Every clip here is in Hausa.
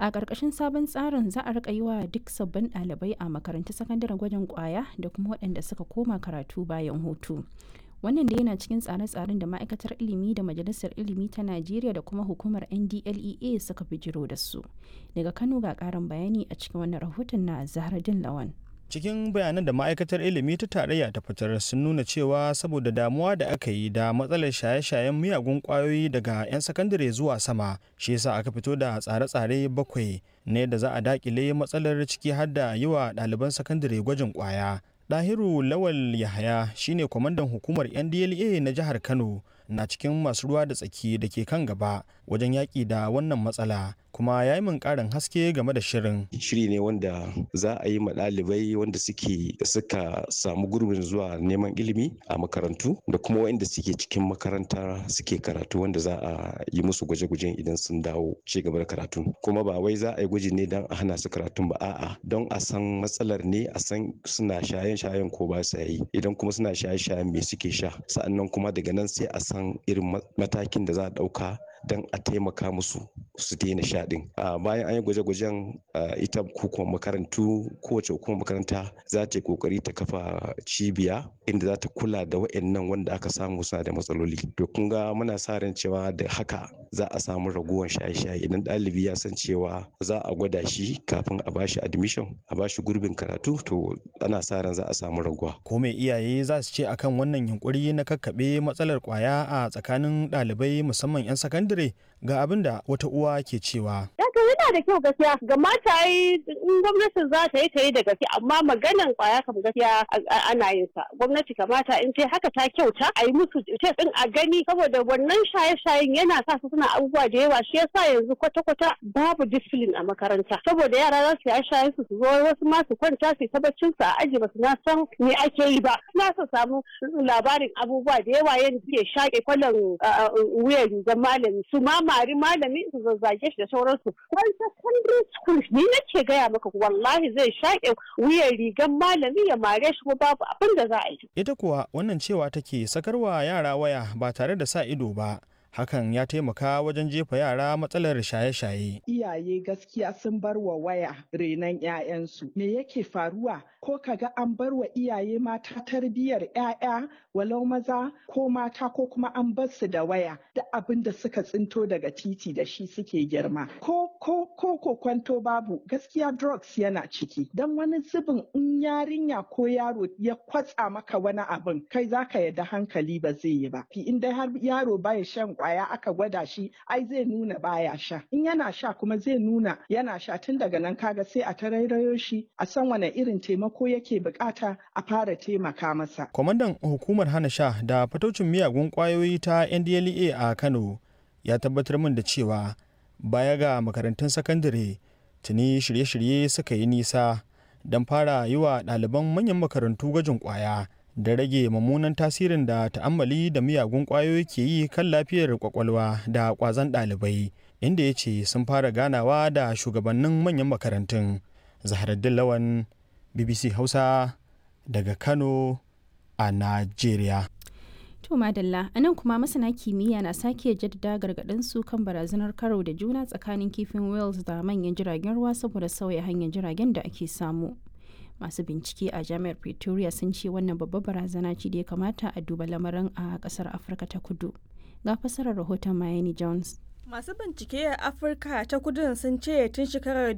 a ƙarƙashin sabon tsarin za a rika yi wa duk sabbin ɗalibai a makarantun sakandaren gwajin ƙwaya da kuma waɗanda suka koma karatu bayan hutu wannan da yana cikin tsare-tsaren da ma'aikatar ilimi da majalisar ilimi ta najeriya da kuma hukumar ndlea suka bijiro da su daga kano ga ƙarin bayani a cikin wannan rahoton na zahradin lawan cikin bayanan da ma'aikatar ilimi ta tarayya ta fitar sun nuna cewa saboda damuwa da aka yi da matsalar shaye-shayen miyagun kwayoyi daga 'yan sakandare zuwa sama shi yasa aka fito da tsare-tsare bakwai ne da za a dakile matsalar ciki har da yi wa ɗaliban sakandare gwajin kwaya Dahiru Lawal Yahaya shine kwamandan hukumar NDLA na jihar Kano na cikin masu ruwa da tsaki da ke kan gaba wajen yaƙi da wannan matsala kuma ya yi min ƙarin haske game da shirin. Shiri ne wanda za a yi ma ɗalibai wanda suke suka samu gurbin zuwa neman ilimi a makarantu da kuma waɗanda suke cikin makaranta suke karatu wanda za a yi musu gwaje-gwajen idan sun dawo ci gaba da karatu. Kuma ba wai za a yi gwaji ne don a hana su karatun ba a'a don a san matsalar ne a san suna shayen-shayen ko ba sa yi idan kuma suna shaye-shayen me suke sha sa'annan kuma daga nan sai a san irin matakin da za a ɗauka don a taimaka musu su daina sha din bayan an yi gwaje-gwajen ita hukumar makarantu kowace hukumar makaranta za ta yi kokari ta kafa cibiya inda za ta kula da wa'annan wanda aka samu suna da matsaloli to kun ga muna sa ran cewa da haka za a samu raguwar shaye-shaye idan ɗalibi ya san cewa za a gwada shi kafin a bashi admission a bashi gurbin karatu to ana sa ran za a samu raguwa ko me iyaye za su ce akan wannan yunkuri na kakkaɓe matsalar kwaya a tsakanin ɗalibai musamman 'yan sakandare sakandare ga abin da wata uwa ke cewa. Daga yana da kyau gaskiya ga mata yi in gwamnatin za ta yi ta yi da gaske amma maganan kwaya kam gaskiya ana yin sa gwamnati kamata in ce haka ta kyauta a yi musu test din a gani saboda wannan shaye-shayen yana sa su suna abubuwa da yawa shi yasa yanzu kwata-kwata babu discipline a makaranta saboda yara za su yi shaye su su zo wasu ma su kwanta su ta baccin su a aji ba su na san me ake yi ba na su samu labarin abubuwa da yawa yadda suke shaƙe kwallon wuyan rigar malami su ma mari malami su zazzage shi da sauransu wani secondary school ni nake gaya maka wallahi zai shaƙe wuyan rigar malami ya mare shi ko babu abin da za a yi ita kuwa wannan cewa take sakarwa yara waya ba tare da sa ido ba hakan ya taimaka wajen jefa yara matsalar shaye-shaye. Iyaye gaskiya sun bar wa waya renon 'ya'yansu. Me yake faruwa? Ko kaga an bar wa iyaye mata tarbiyyar 'ya'ya walau maza ko mata ko kuma an bar su da waya da abin da suka tsinto daga titi da shi suke girma. Ko ko ko ko kwanto babu gaskiya drugs yana ciki. Dan wani zubin in yarinya ko yaro ya kwatsa maka wani abin kai zaka yadda hankali ba zai yi ba. In dai har yaro baya shan kwaya aka gwada shi ai zai nuna baya sha in yana sha kuma zai nuna yana sha tun daga nan kaga sai a tarairayo shi a san wane irin taimako yake bukata a fara taimaka masa kwamandan hukumar hana sha da fatocin miyagun kwayoyi ta ndlea a kano ya tabbatar min da cewa baya ga makarantun sakandare tuni shirye-shirye suka yi nisa don fara yi wa ɗaliban manyan makarantu gwajin kwaya da rage mummunan tasirin da ta'ammali da miyagun ƙwayoyi ke yi kan lafiyar kwakwalwa da ƙwazon ɗalibai inda ya ce sun fara ganawa da shugabannin manyan makarantun zaharaddin lawan bbc hausa daga kano a najeriya To Madalla, a nan kuma masana kimiyya na sake jaddada gargaɗin su kan barazanar karo da juna tsakanin kifin Wales da manyan jiragen ruwa saboda sauya hanyar jiragen da ake samu. masu bincike a jami'ar pretoria sun ce wannan babbar barazana ce da ya kamata a duba lamarin a kasar afirka ta kudu ga fasarar rahoton miami jones masu bincike a afirka ta kudun sun ce tun shekarar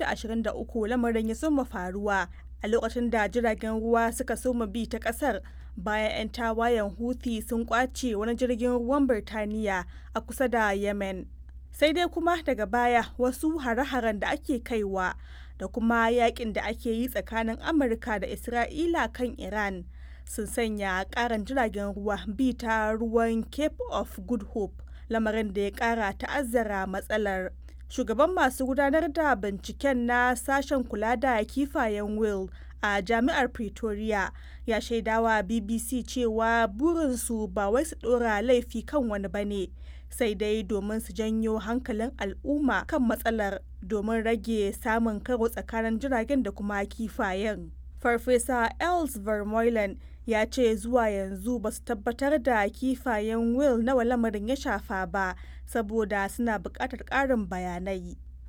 2023 lamarin ya soma faruwa a lokacin da jiragen ruwa suka soma bi ta kasar bayan 'yan tawayen houthi sun kwace wani jirgin ruwan birtaniya a kusa da yemen sai dai kuma daga baya wasu hare-haren da ake kaiwa da kuma yakin da ake yi tsakanin amurka da isra'ila kan iran sun sanya karan jiragen ruwa bi ta ruwan cape of good hope lamarin da ya kara ta'azzara matsalar shugaban masu gudanar da binciken na sashen kula da kifayen will a jami'ar pretoria ya shaidawa bbc cewa burinsu ba wai su dora laifi kan wani bane sai dai domin su janyo hankalin al'umma kan matsalar domin rage samun karo tsakanin jiragen da kuma kifayen. Farfesa Els Vermeulen ya ce zuwa yanzu ba su tabbatar da kifayen Will nawa lamarin ya shafa ba saboda suna buƙatar ƙarin bayanai.